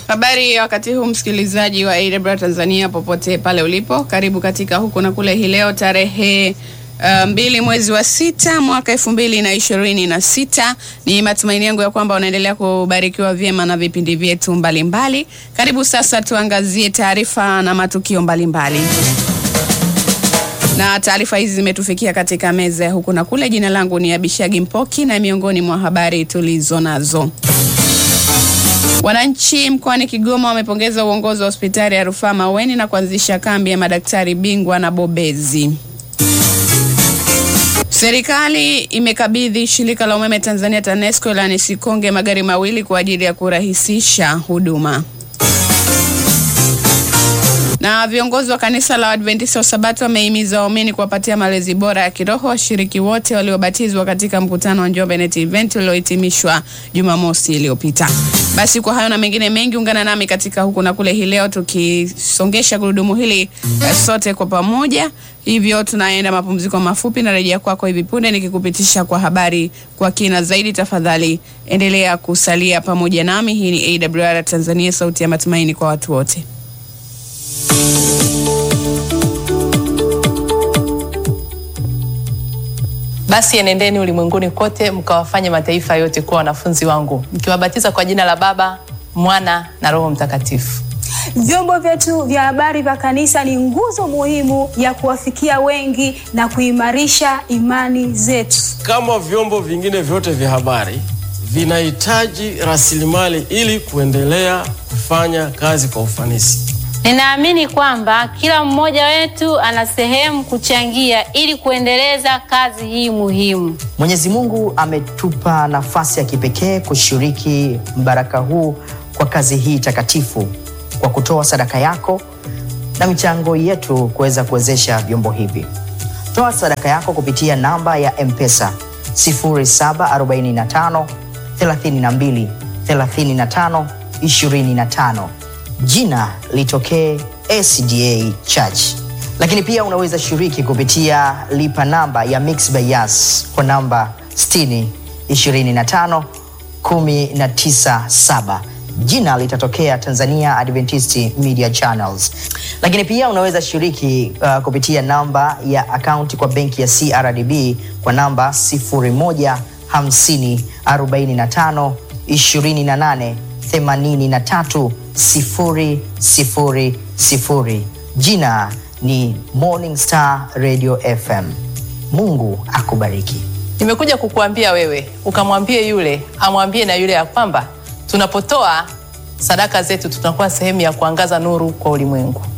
Habari ya wakati huu msikilizaji wa AWR Tanzania popote pale ulipo, karibu katika huku na kule. Hii leo tarehe uh, mbili mwezi wa sita mwaka elfu mbili na ishirini na sita. Ni matumaini yangu ya kwamba unaendelea kubarikiwa vyema na vipindi vyetu mbalimbali. Karibu sasa tuangazie taarifa na matukio mbalimbali mbali. Na taarifa hizi zimetufikia katika meza ya huku na kule. Jina langu ni Abishagi Mpoki na miongoni mwa habari tulizo nazo Wananchi mkoani Kigoma wamepongeza uongozi wa hospitali ya rufaa Maweni na kuanzisha kambi ya madaktari bingwa na bobezi. Serikali imekabidhi shirika la umeme Tanzania TANESCO la Sikonge magari mawili kwa ajili ya kurahisisha huduma. Na viongozi wa kanisa la Adventista wa Sabato wamehimiza waumini kuwapatia malezi bora ya kiroho washiriki wote waliobatizwa katika mkutano wa Njombe Net Event uliohitimishwa Jumamosi iliyopita. Basi kwa hayo na mengine mengi, ungana nami katika huku na kule hii leo tukisongesha gurudumu hili sote kwa pamoja. Hivyo tunaenda mapumziko mafupi na rejea kwako hivi punde nikikupitisha kwa habari kwa kina zaidi. Tafadhali endelea kusalia pamoja nami. Hii ni AWR Tanzania, sauti ya matumaini kwa watu wote. Basi enendeni ulimwenguni kote mkawafanye mataifa yote kuwa wanafunzi wangu mkiwabatiza kwa jina la Baba, Mwana na Roho Mtakatifu. Vyombo vyetu vya habari vya kanisa ni nguzo muhimu ya kuwafikia wengi na kuimarisha imani zetu. Kama vyombo vingine vyote vya habari vinahitaji rasilimali ili kuendelea kufanya kazi kwa ufanisi. Ninaamini kwamba kila mmoja wetu ana sehemu kuchangia ili kuendeleza kazi hii muhimu. Mwenyezi Mungu ametupa nafasi ya kipekee kushiriki mbaraka huu kwa kazi hii takatifu kwa kutoa sadaka yako na michango yetu kuweza kuwezesha vyombo hivi. Toa sadaka yako kupitia namba ya M-Pesa 0745 32 35 25 jina litokee SDA Church. Lakini pia unaweza shiriki kupitia lipa namba ya Mixx by Yas kwa namba 60 25 197 jina litatokea Tanzania Adventist Media Channels. Lakini pia unaweza shiriki uh, kupitia namba ya akaunti kwa benki ya CRDB kwa namba 01 50 45 28 83 sifuri, sifuri, sifuri. Jina ni Morning Star Radio FM. Mungu akubariki. Nimekuja kukuambia wewe ukamwambie yule amwambie na yule ya kwamba tunapotoa sadaka zetu tunakuwa sehemu ya kuangaza nuru kwa ulimwengu.